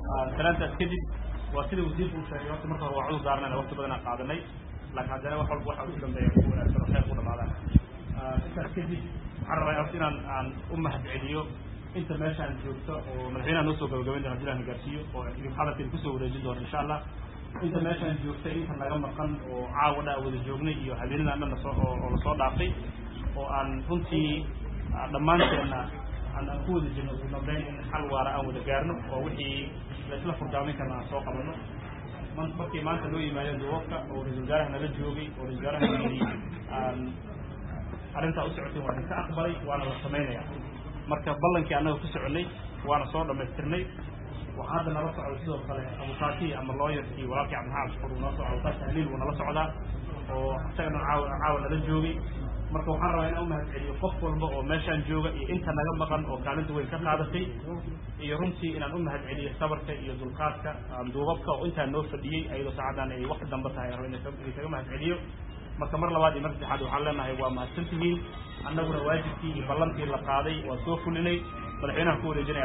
salaantaas kadib waa sida wasiirku u sheegay horta marka hore waa cudur daarnayna waqti badan aan qaadanay laakiin haddana wax walba waxa ugu dambeeya ku wanaagsan oo khayr ku dhamaadaan intaas kadib waxaan rabaa horta inaan aan u mahad celiyo inta meeshaan joogto oo madaxweynaha noo soo gabagabayn doona hadii la gaarsiiyo oo idin hadalkeeda kusoo wareejin doona insha allah inta meeshaan joogtay inta naga maqan oo caawa dha wada joognay iyo habeenadaan dhan lasoo oo lasoo dhaafay oo aan runtii dhammaanteenna aan aan ku wada jirno ugu dambeyn in xal waara aan wada gaarno oo wixii laisla furdaamin karna aan soo qabanno man markii maanta loo yimaadeen duwabka oo ra-isul wasaaraha nala joogay oo ra-isul wasaaraha yidhi aan arrintaa u socoteen waa idinka aqbalay waana la samaynaya marka ballankii annaga ku soconay waana soo dhamaystirnay waxaa hadda nala socda sidoo kale abukaatihii ama looyarkii walaalkii cabdixaad shukur uu nala socda abukaashi haliil wuu nala socdaa oo isagana caawa caawa nala joogay marka waxaan rabaa inaan umahad celiyo qof walba oo meeshaan jooga iyo inta naga maqan oo kaalinta weyn ka qaadatay iyo runtii inaan u mahad celiyo sabarka iyo dulqaadka duubabka oo intaa noo fadhiyey ayadoo saacaddan ay waqti dambe tahay raba idinkaga mahad celiyo marka mar labaad iyo mar saddexaad waxaan leenahay waa mahadsan tihiin annaguna waajibkii iyo ballantii la qaaday waa soo fulinay madaxweynaha ku wareejinaya